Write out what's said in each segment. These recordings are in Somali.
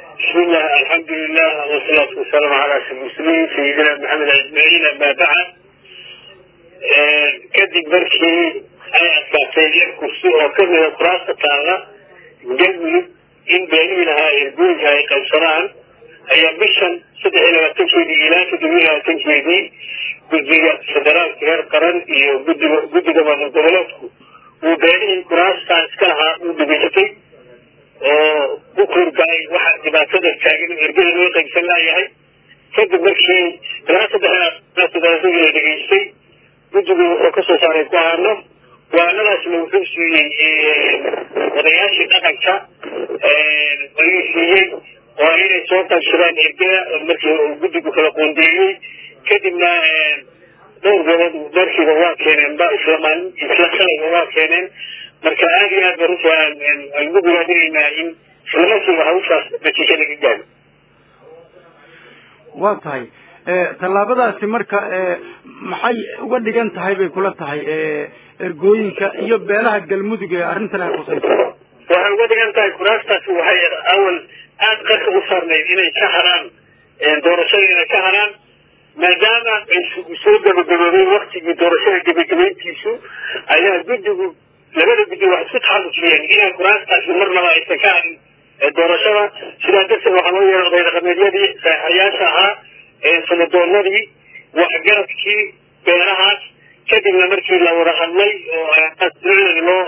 بسم الله الحمد لله والصلاة والسلام على أشرف المرسلين سيدنا محمد أجمعين أما بعد kadib markii ay adkaatay lix kursi oo kamida kuraasta taalla galmudug in beenihii lahaa ergooyinka ay qaybsadaan ayaa bishan saddex iyo labaatankeedii ilaa toddoba iyo labaatankeedii guddiga federaalka heer qaran iyo guddiga guddiga maamul goboleedku uu beenihii kuraastaa iska lahaa uu dhageysatay oo u koorgalay waxa dhibaatada taagan oo ergada loo qaybsan laayahay kadib markii ilaa saddex toddobaatagii la dhegeystay guddigu wuxuu kasoo saaray go-aano go-aanadaasna wuxuu siiyey odayaashii dhaqanka ayuu siiyey oo inay soo qaybsadaan ergada markii uu guddigu kala qoondeeyey kadibna dhowr gobood markiiba waa keeneen ba isla maalin isla shalayba waa keeneen marka aada iyo aad ba runtii aan ugu bilaadinaynaa in isla markiiba hawshaas natiijo laga gaaro waa tahay tallaabadaasi marka maxay uga dhigan tahay bay kula tahay ergooyinka iyo beelaha galmudug ee arrintan ay khusayso waxay uga dhigan tahay kuraastaasi waxay awal aada qarka u saarnayd inay ka haraan doorashada inay ka haraan maadaama ay soo gabagaboobay waktigii doorashada gabagabayntiisu ayaa guddigu labada guddi wax isku taxalufiyeen inaan kuraastaasi marnaba aysan ka harin doorashada sidaa darteed waxaa loo yeeray oday dhaqameedyadii saexayaasha ahaa sanadoonadii waxgaradkii beerahaas kadibna markii la wada hadlay oo loo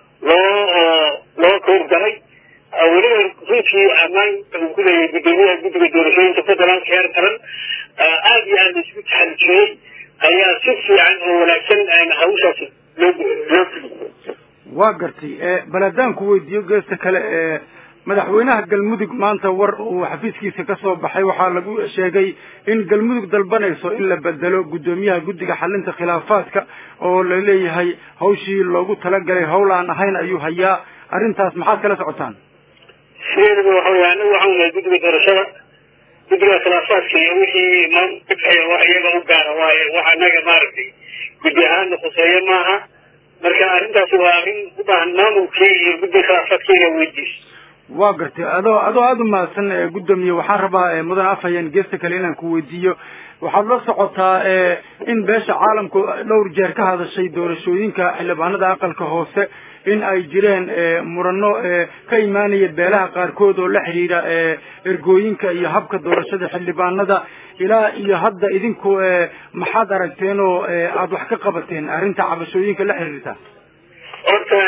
loo loo koorgalay weliba runtii ammaan uu ku leeyahay guddoomiyaha guddiga doorashooyinka federaalka heer qaran aada iyo aad la isku taxalujiyey ayaa si fiican oo wanaagsan hawshaas loo loo fuliyey waa gartay baladaanku weydiiyo geesta kale madaxweynaha galmudug maanta war uu xafiiskiisa ka soo baxay waxaa lagu sheegay in galmudug dalbanayso in la bedelo guddoomiyaha guddiga xalinta khilaafaadka oo la leeyahay hawshii loogu talagalay hawl aan ahayn ayuu hayaa arrintaas maxaad kala socotaan sideedaba waxa wey anagu waxaan nahay guddiga doorashada guddiga khilaafaadka iyo wixii maamul ka dhexeeya wax iyaga u gaara waaye wax anaga maaragtay guddi ahaanna khuseeyo maaha marka arrintaasi waa arrin u baahan maamulkii iyo guddiga khilaafaadka inaa weydiiso waa gartay adoo adoo aada u mahadsan guddoomiye waxaan rabaa mudan afhayeen geesta kale inaan ku weydiiyo waxaad la socotaa in beesha caalamku dhowr jeer ka hadashay doorashooyinka xildhibaanada aqalka hoose in ay jireen murano ka imaanaya beelaha qaarkood oo la xidhiidha ergooyinka iyo habka doorashada xildhibaanada ilaa iyo hadda idinku maxaad aragteen oo aada wax ka qabateen arrinta cabashooyinka la xiriirta horta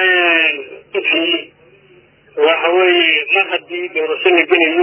runtii waxa weeye mar haddii doorasho la gelayo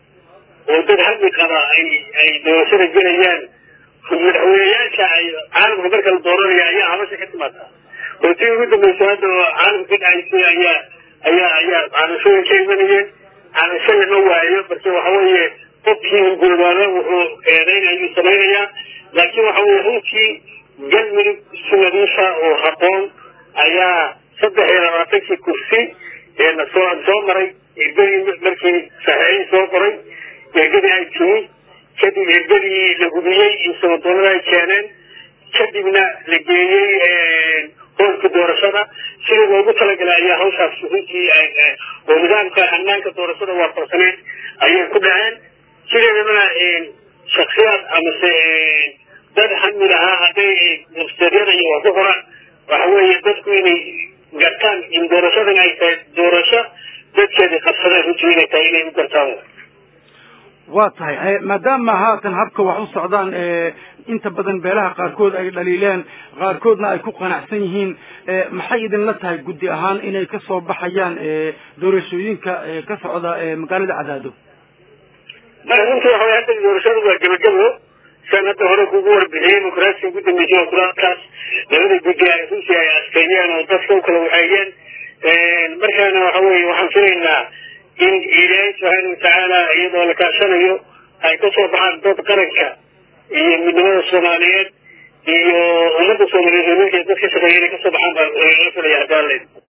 oo dad hadli qaba ay ay doorashada gelayaan madaxweyneyaasha ay caalamka marka la dooranaya ayaa habasha ka timaada oo tii ugu dambaysa hadda oo caalamka ka dhacaysay ayaa ayaa ayaa cabashooyin ka imanayeen cabasho lama waayo marka waxa weeye qofkii hungoobaaba wuxuu eedeynayuu samaynayaa laakiin waxa weye runtii galmudug si nadiifa oo habboon ayaa saddex iyo labaatankii kursi soo soo maray ergadii markii saxiixii soo qoray ergadii ay timi kadib ergadii la hubiyey in sanadoonada ay keeneen kadibna la geeyey hoolka doorashada sida loogu talagalay ayaa hawshaas runtii oo nidaamka hanaanka doorashada waafaqsaneed ayay ku dhaceen sideedabana shaksiyaad amase dad xamil ahaa hadday websteedyada iyo wax ku qoraan waxa weeye dadku inay gartaan in doorashadan ay tahay doorasho dadkeedii qabsadeen runtii inay tahay inay u gartaan waa tahay maadaama haatan habka wax u socdaan inta badan beelaha qaarkood ay dhaliileen qaarkoodna ay ku qanacsan yihiin maxay idinla tahay guddi ahaan inay ka soo baxayaan doorashooyinka ka socda magaalada cadaado mara runtii waxa hadda doorashadu waa gebagabo san hadda hore kugu warbixiyey mukraasiga ugu dambeysay oo kuraakaas labada guddi ay runtii ay asteeyeen oo dadka u kala waxeeyeen markaana waxa weye waxaan filaynaa in ilaahay subxaana watacaala iyadoo la kaashanayo ay ka soo baxaan dad qaranka iyo midnimada soomaaliyeed iyo ummadda soomaaliyeed oo dadka shaqeeya inay kasoo baxaan baa la filaya haddaan leyd